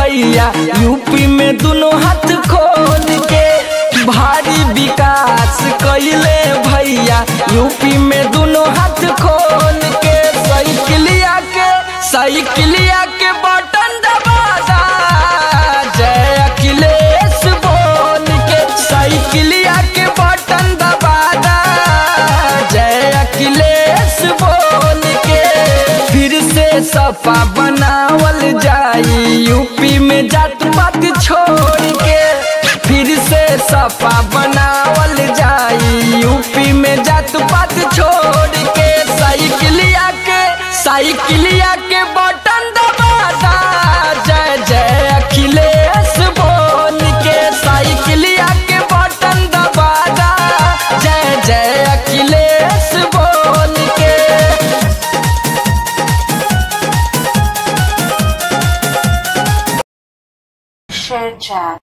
भैया यूपी में दोनों हाथ खोल के भारी विकास कैले भैया यूपी में दोनों हाथ खोल के साइकिलिया के साइकिलिया के बटन दबादा जय अखिलेश बोल के साइकिलिया के बटन दबादा जय अखिलेश बोल के फिर से सफा बनावल जाई यूपी में जात पात छोड़ के फिर से सफा बनावल जाई यूपी में जात पात छोड़ के साइकिलिया के साइकिलिया के बटन दबादा जय जय अखिलेश बोल के साइकिलिया के बटन दबादा जय जय अखिलेश बोल के Share chat.